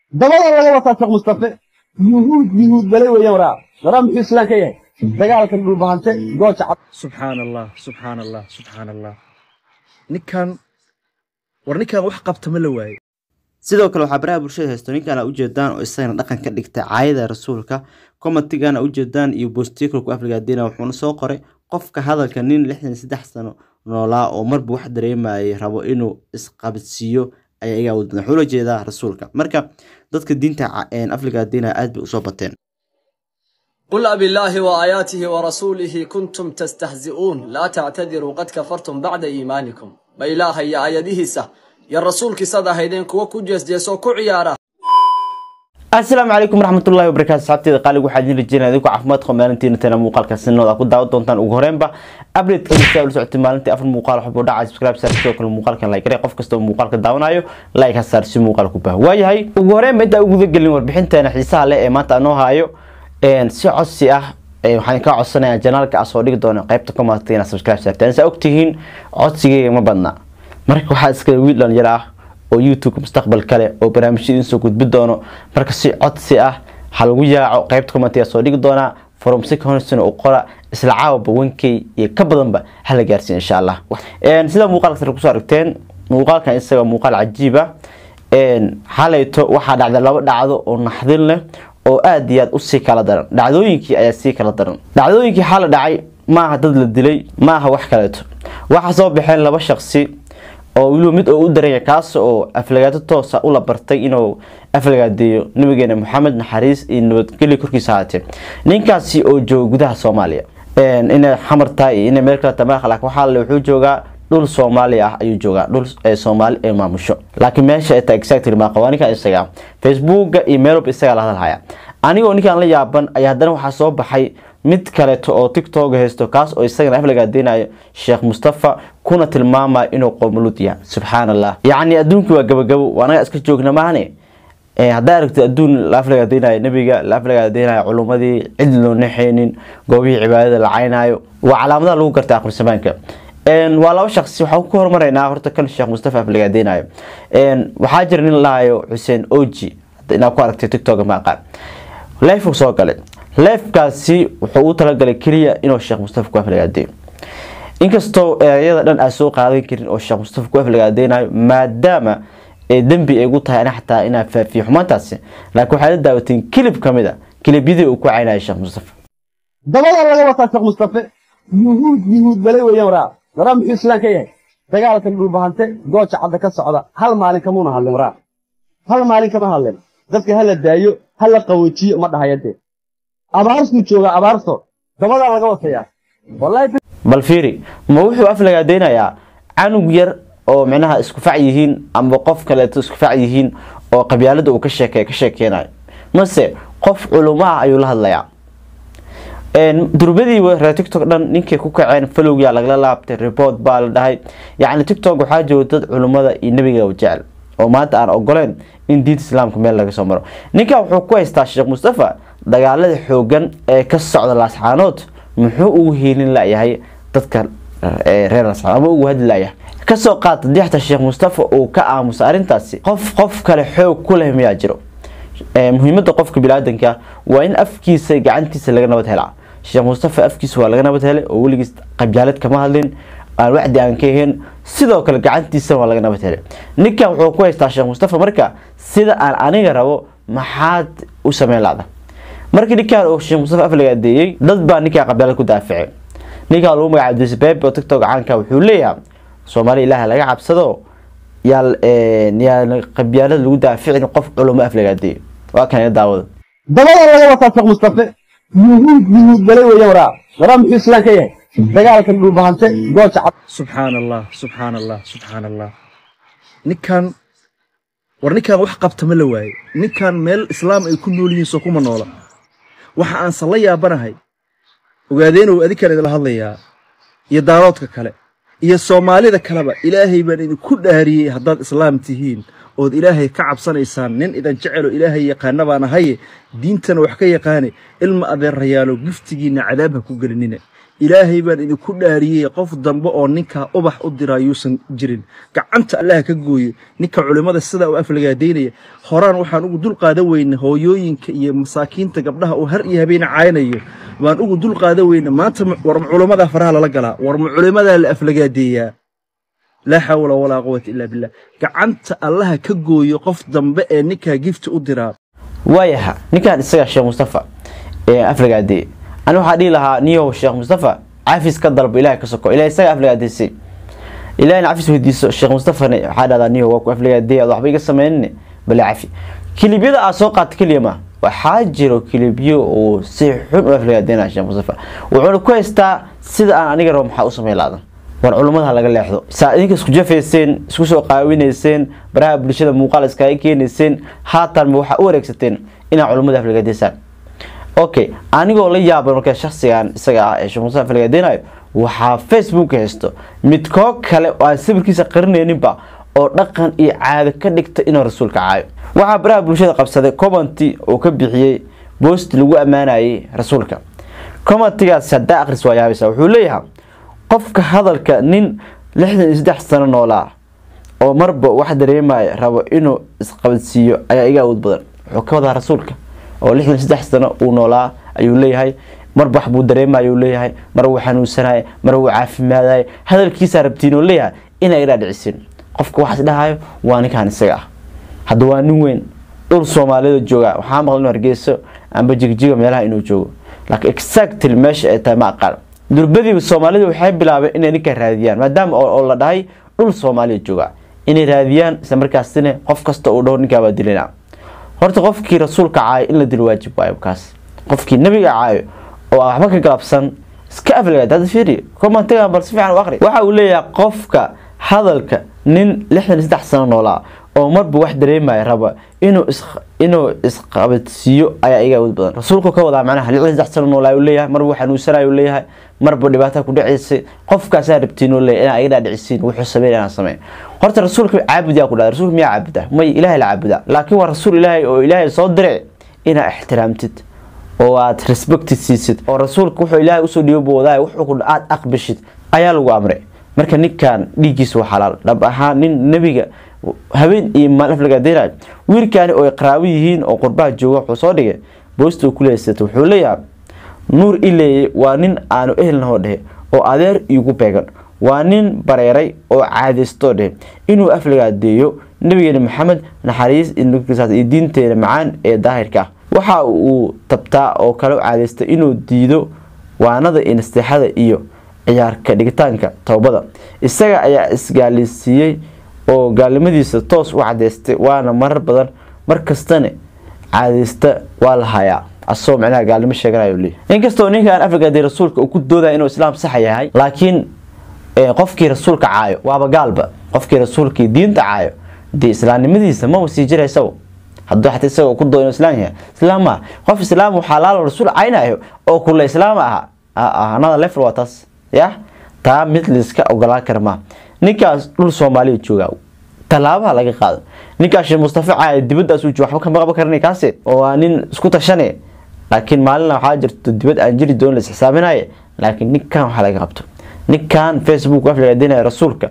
dabada laga wataa sheekh mustafe yuhuud yuhuud balay weeyaan waraa waraa muxuu islaan ka yahay dagaalkan dhulbahante gooja cad subxaan allah subxaan allah subxaan allah ninkan war ninkan wax qabta ma la waaye sidoo kale waxaa baraha bulshada haysto ninkaana ujeedaan oo isagana dhaqan ka dhigtay caayada rasuulka commentigana ujeedaan iyo bostikalku afrigadina wuxuuna soo qoray qofka hadalka nin lixdan saddex sano noolaa oo marba wax dareemayay rabo inuu isqabadsiiyo ayaa iga awood badan wuxuu la jeedaa rasuulka marka dadka diinta afrigadina aad bay usoo bateen قل أبي الله وآياته ورسوله كنتم تستهزئون لا تعتذروا قد كفرتم بعد إيمانكم ما إله يا آياته سه يا الرسول كسادة هيدين كوا كجيس جيسو كعيارة asalaamu calaykum waraxmatullahi wabarakaatu saxabteeda qaaliga waxaa idin rajeynaya idinku caafimaad qaba maalintiina tana muuqaalka sinooda ku daawan doontaan ugu horeenba update kasta ula socotay maalintii afar muuqaal waxbuu dhacay subscribe saar sidoo kale muuqaalkan like garee qof kasta oo muuqaalka daawanayo like ha saar si muuqaal ku baaho waayahay ugu horeenba intaa uguda gelin warbixinteena xiisaha leh ee maanta anoo haayo si codsi ah waxaan kaa codsanayaa janaalka aan soo dhigi doono qaybta commentka inaad subscribe saartaan saa ogtihiin codsigeyga ma badna marka waxaa iska wiil dhalinyaro ah oo youtube mustaqbal kale oo barnaamijyo idin soo gudbi doono marka si codsi ah ha lagu yaaco qaybta commentiga soo dhigi doonaa from secondson u qora isla caawaba wankey iyo ka badanba hala gaarsiin insha allah sida muuqaalka sare kusoo aragteen muuqaalkan isaga muuqaal cajiib ah xalayto waxaa dhacday laba dhacdo oo naxdin leh oo aada iyo aad usii kala daran dhacdooyinkii ayaa sii kala daran dhacdooyinkii xala dhacay maaha dad la dilay maaha wax kaleeto waxaa soo baxeen laba shaqsi oo weliba mid oo u daranya kaas oo aflagaato toosa ula bartay inuu aflagaadeeyo nabigeena maxamed naxariis iyo nabadgelyo korkiisa ahaatee ninkaasi oo jooga gudaha soomaaliya inay xamar tahay iyo inay meel kale tamaa laakiin waxaa le wuxuu joogaa dhul soomaali ah ayuu joogaa dhul soomaali ee maamusho laakiin meesha ay tahay exactly maaqa waa ninkan isaga facebooka iyo meel walba isagaa la hadalhaya anigoo ninkan la yaaban ayaa haddana waxaa soo baxay mid kaleeto oo tiktok haysto kaas oo isagana aflagaadeynayo sheekh mustafa kuna tilmaamayo inuu qoomuluud yahay subxaan allah yacni adduunkii waa gabagabo waa anaga iska joogna maahane haddaa aragtid adduun la aflagaadeynayo nebiga la aflagaadeynayo culummadii cid loo naxeynin goobihii cibaadada la caynayo waa calaamadaha lagu garta aqrisamaanka waa laba shaqsi waxaan ku hormaraynaa horta kan sheekh mustafa aflagaadeynayo waxaa jira nin lahayo xuseen oji inaad ku aragtay tiktok ma aqaan leefku soo galay leefkaasi wuxuu u talagalay keliya inuu sheekh mustafa ku aflagaadeeyo inkastoo erayada dhan aan soo qaadan karin oo sheekh mustafa ku aflagaadeynayo maadaama dembi ay gu tahay ana xataa inaa faafiyo xumaantaasi laakiin waxaad la daawateen kilib ka mid a kilibyadii uu ku caynayo sheekh mustafa dabada laga wataa sheekh mustafe yuhuud yuhuud balay weeyaan waraa waraa muxuu islaan ka yahay dagaalkan dhulbahante gooja cadda ka socda hal maalin kamuuna hadlin waraa hal maalin kama hadlin dadka hala daayo hala qawoojiyo ma dhahayadee abaarsuu joogaa abaarso dabadaa laga watayaa bal fiiri ma wuxuu aflagaadeynayaa canug yar oo micnaha isku fac yihiin amba qof kaleeto isku fac yihiin oo qabyaalada uu ka sheeke ka sheekeynayo mase qof culumo ah ayuu la hadlayaa durbadiiba reer tiktok dhan ninkay ku kaceen falowyaa lagala laabtay report baa la dhahay yacni tiktok waxaa jooga dad culummada iyo nebiga jecel oo maanta aan ogoleen in diinta islaamka meel laga soo maro ninkan wuxuu ku haystaa sheekh mustafa dagaalada xoogan ee ka socda laascaanood muxuu ugu hiilin layahay dadka reer laascaanood ama ugu hadli layahay kasoo qaata dixta sheekh mustafa uu ka aamusa arrintaasi qof qof kale xoog ku leh miyaa jiro muhiimada qofka bilaadanka waa in afkiisa gacantiisa laga nabad helaa sheekh mustafa afkiisa waa laga nabad helay oo weligiis qabyaalad kama hadlin aan wacdi aan ka ahayn sidoo kale gacantiisa waa laga nabad helay ninkan wuxuu ku haystaa sheekh mustafa marka sida aan aniga rabo maxaad u sameyn laada markii ninkan uu sheekh mustafa aflagaadeeyey dad baa ninkan qabyaalad ku daafacay ninkan lagu magacaabo disbebe oo tiktok caanka wuxuu leeyahay soomaali ilaaha laga cabsado yaa yaa qabyaalad lagu daaficin qof culumo aflagaadeeyo waa kan daawada dabada laga wataa sheekh mustafe yuhuud yuhuud balay weeyaan waraa waraa muxuu islaan ka yahay dagaalkan dhulbahante gooja cad subxaan allah subxaan allah subxaan allah ninkan war ninkan wax qabta ma la waaye ninkan meel islaam ay ku nool yihiin soo kuma noola waxa aanse la yaabanahay ogaadeenow adinkaan idinla hadlayaa iyo daaloodka kale iyo soomaalida kaleba ilaahay baan idinku dhaariyey haddaad islaam tihiin ood ilaahay ka cabsanaysaan nin idan jeceloo ilaahay yaqaana baan ahaye diintana wax ka yaqaane ilma adeerayaalo giftigiinna cadaab ha ku gelinina ilaahay baan idinku dhaariyey qof dambe oo ninkaa ubax u dira yuusan jirin gacanta allaha ka gooyo ninka culimmada sidaa u aflagaadaynaya horaan waxaan ugu dul qaadan weyna hooyooyinka iyo masaakiinta gabdhaha uu har iyo habeen caynayo baan ugu dul qaadan weyna maanta war ma culimmadaa faraha lala galaa war ma culimmadaa la aflagaadeeyaa laa xawla walaa quwata illaa billah gacanta allaha ka gooyo qof dambe ee ninkaa gifti u diraa waayaha ninkan isaga sheekh mustafa ee aflagaadee ani waxaa dhihi lahaa niyow sheekh mustafa cafis ka dalbo ilahay ka soko ilahay isaga aflagaadeysay ilahayna cafis weydiiso sheekh mustafana waxaa dhahdaa niyow waa ku aflagaadee ad waxba iga sameynine bale cafi kilibyada aad soo qaata keliya ma waxaa jiro kilibyo uu si xun u aflagaadeynaya sheekh mustafa wuxuuna ku haystaa sida aan aniga rabo maxaa u samey laadan war culummada laga leexdo saa idinka isku jafayseen isku soo qaawinayseen baraha bulshada muuqaal iskaga keenayseen haatanba waxaa u wareegsateen inaad culummada aflagaadeysaan okay anigoo la yaaba marka shaksigan isaga ah ee sheekh mustafa aflagaadeynayo waxaa facebook haysto mid koo kale oo aan sawirkiisa qarinayninba oo dhaqan iyo caado ka dhigta inuu rasuulka caayo waxaa baraha bulshada qabsaday commenty oo ka bixiyey boost lagu ammaanayay rasuulka commentigaas haddaa akhris waa yaabaysa wuxuu leeyahay qofka hadalka nin lixdan iyo saddex sano noolaa oo marba wax dareemaya rabo inuu isqabadsiiyo ayaa iga awood badan wuxuu ka wadaa rasuulka oo lixdan iyo saddex sano uu noolaa ayuu leeyahay marba wax buu dareemaya uu leeyahay mar wuu xanuunsanaya mar wuu caafimaadaya hadalkiisaa rabtiin oo leeyahay inay iga dhicisiin qofka waxaas dhahayo waa ninkan isaga ah hadda waa nin weyn dhul soomaalida jooga waxaa maqla inuu hargeyso amba jigjiga meelaha inuu joogo laakiin exactly meesha ay tahay ma aqaan durbadiiba soomaalida waxay bilaabeen inay ninka raadiyaan maadaama oo la dhahay dhul soomaalida jooga inay raadiyaan isla markaasina qof kasta uu dhaho ninkaa waa dilina horta qofkii rasuulka caayo in la dilo waajib waayo kaas qofkii nabiga caayo oo aan waxba ka galabsan iska aflagaad hadda fiiri commentiga bal si fiican u aqri waxa uu leeyahay qofka hadalka nin lixdan iyo saddex sano noolaa oo marba wax dareemaya raba inuu is inuu isqabadsiiyo ayaa iga awood badan rasuulku ka wadaa macnaha lixdan saddex sano noolaa uu leeyahay marba xanuunsanayo uu leeyahay marba dhibaato ku dhacaysay qofkaasaa rabtiin uu leeyahay inaa iga dhaadhicisiin wuxuu sameyn inaan sameyn horta rasuulka caabud yaa ku dhahda rasuulka miyaa caabuda may ilaahay la caabudaa laakiin waa rasuul ilaahay oo ilaahay soo diray inaa ixtiraamtid oo aad respect siisid oo rasuulka wuxuu ilaahay usoo dhiibo wadaay wuxuu aad aqbashid ayaa lagu amray marka ninkan dhiiggiisa waa xalaal dhab ahaan nin nebiga habeen iyo maalin aflagaadeynayo wiilkaani oo ay qaraabo yihiin oo qurbaha jooga wuxuu soo dhigay boosta uu ku leeysata wuxuu leeyahay nuur ileeye waa nin aanu ehelnahoo dhehe oo adeer iigu beegan waa nin bareeray oo caadaystoo dhehe inuu aflagaadeeyo nabigeena maxamed naxariis iyo diinteena macaan ee daahirka ah waxa uu tabtaa oo kale caadaystay inuu diido waanada iyo nasteexada iyo ciyaarka dhigitaanka toobada isaga ayaa isgaalisiiyey oo gaalnimadiisa toos u cadeystay waana marar badan mar kastana caadeysta waa la hayaa asagoo micnaha gaalnimo sheeganayo leeyahy inkastoo ninkan afrikade rasuulka uu ku doodaya inuu islaam saxa yahay laakiin qofkii rasuulka caayo waaba gaalba qofkii rasuulkii diinta caayo dee islaamnimadiisa maba sii jiraysaw hadduu xataa isagoo ku doo inuu islaam yahay islaam maa qof islaam uu xalaalo rasuul caynayo oo kula islaam aha another level waa taas ya taa mid liska ogolaan kara maa ninkaas dhul soomaaliya jooga tallaabaha laga qaado ninkaas sheekh mustafa caali dibadaas uu jooga waxba kama qaban karanay kaase oo waa nin isku tashane laakiin maalina waxaa jirto dibad aan jiri doonin la isxisaaminaye laakiin ninkan waxaa laga qabto ninkan facebook aflagaadinaya rasuulka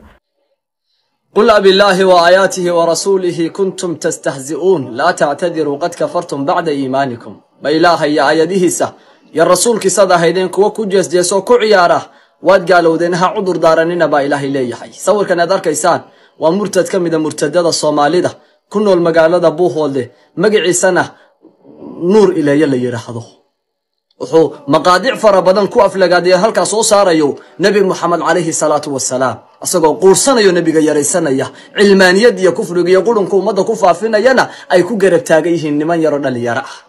قل أبي الله وآياته ورسوله كنتم تستهزئون لا تعتذروا قد كفرتم بعد إيمانكم بإله يا آياته سه يا الرسول كسادة هيدين كوا كجس جيسو كعيارة واد قالوا دينها عذر دارننا با إله إليه حي صور كان دار كيسان ومرتد كمدا مرتدد الصومالي ده كنو المقالة ده بوهول ده مقعي سنة نور إليه اللي يرحضه wuxuu maqaadic fara badan ku aflagaadaya halkaa soo saarayo nebi moxamed calayhi salaatu wasalaam isagoo quursanayo nebiga yaraysanaya cilmaaniyad iyo kufriga iyo qurunka ummadda ku faafinayana ay ku garab taagan yihiin niman yaroo dhalinyaro ah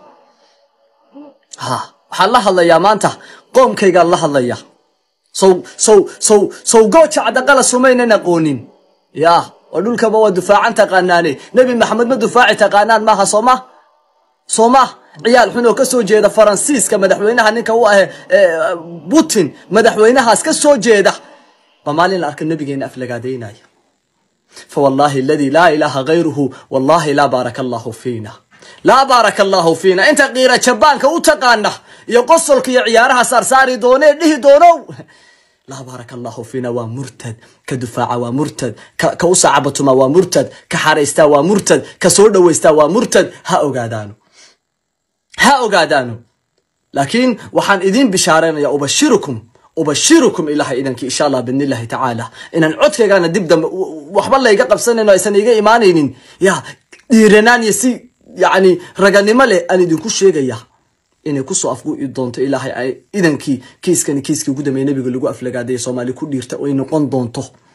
ha waxaan la hadlayaa maanta qoomkaygaan la hadlaya sow sow sow sow gooja cadaqala sumaynan aqoonin yaa oo dhulkaba waa dufaacan taqaanaane nebi maxamed ma dufaaci taqaanaan maaha sooma sooma ciyaal xun oo ka soo jeeda faransiiska madaxweynaha ninka u ahe putin madaxweynahaas ka soo jeeda ba maalin la arka nabigeena aflagaadaynaya fawallaahi aladii laa ilaaha gayruhu wallaahi laa baaraka allahu fiina laa baaraka allaahu fiina inta qiira jabaanka u taqaana iyo qosolka iyo ciyaaraha saarsaari doonee dhihi doonow laa baaraka allaahu fiina waa murtad ka dufaaca waa murtad ka u saacabatuma waa murtad ka xaraystaa waa murtad ka soo dhowaystaa waa murtad ha ogaadaano ha ogaadaano laakiin waxaan idiin bishaaraynaya ubashirukum ubashirukum ilahay idankii insha allah bidn illahi tacaala inaan codkaygana dib dambe waxba layga qabsanayno aysan iga imaanaynin ya dhiiranaan iyo si yani raganimo leh aan idinku sheegaya inay kusoo afgu'i doonto ilaahay idankii kiiskani kiiskii ugu dambeeye nabiga lagu aflagaaday soomaali ku dhiirta ay noqon doonto